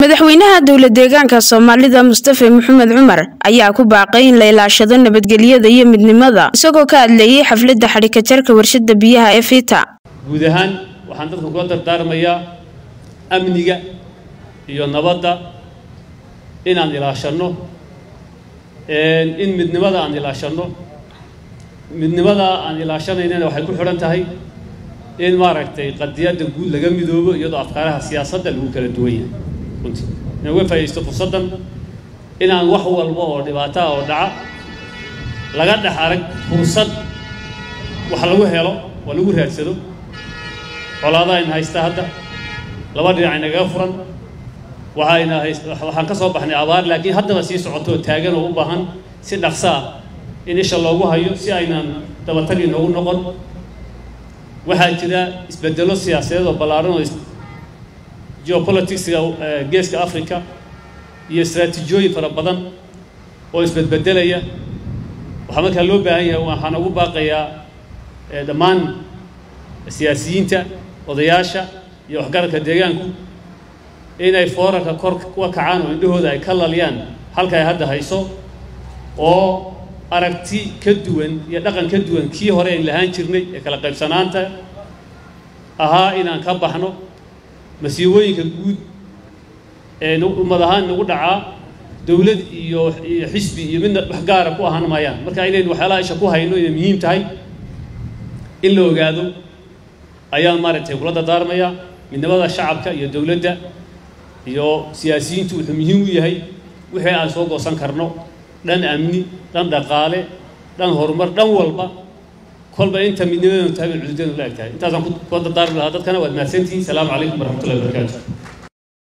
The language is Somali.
madaxweynaha dowla deegaanka soomaalida mustafe maxamed cumar ayaa ku baaqay in la ilaashado nabadgelyada iyo midnimada isagoo ka hadleeyey xafladda xadhikajarka warshada biyaha ee fita guud ahaan waxaan dadka kula dardaarmayaa amniga iyo nabadda inaan ilaashanno in midnimada aan ilaashanno midnimada aan ilaashanaynana waxay ku xidhan tahay in maaragtay qadiyadda guud laga midoobo iyadoo afkaaraha siyaasadda lagu kala duwan yahay runtii inaan uga faa'iidaysto fursaddan inaan wax walba oo dhibaataa oo dhaca laga dhex arag fursad wax lagu helo oo lagu raadsado colaada ayna haysta hadda laba dhinac inagaga furan waxayna hays waxaan ka soo baxnay abaar laakiin haddaba sii socoto oo taagan oo u baahan si dhaqso ah in isha loogu hayo si aynan dabatag inoogu noqon waxaa jira isbedelo siyaasadeed oo ballaaran oo geopoliticsiga geeska africa iyo istraatiijiyooyin fara badan oo isbedbedelaya waxaa markaa loo baahan yahay waxaan ugu baaqayaa dhammaan siyaasiyiinta odayaasha iyo waxgaradka deegaanku inay foorarka kor uga kacaan oo indhahooda ay ka laliyaan halka ay hadda hayso oo aragti ka duwan iyo dhaqan ka duwan kii hore ayn lahaan jirnay ee kala qaybsanaanta ahaa inaan ka baxno masiibooyinka guud ee ummad ahaan nagu dhacaa dowlad iyo iyo xisbi iyo midna wax gaara ku ahaan maayaan marka inaynu waxyaalaha isha ku hayno inay muhiim tahay in la ogaado ayaan maaragtay kula dardaarmayaa midnimada shacabka iyo dowladda iyo siyaasiyiintu wuxuu muhiim u yahay wixii aan soo goosan karno dhan amni dhan dhaqaale dhan horumar dhan walba kolba inta midnimadanu tahay bay cududeenu la eg tahay intaasaan kula dardaarmi lahaa dadkana waad mahadsantihiin salaamu calaykum waraxmatullahi wabarakaatu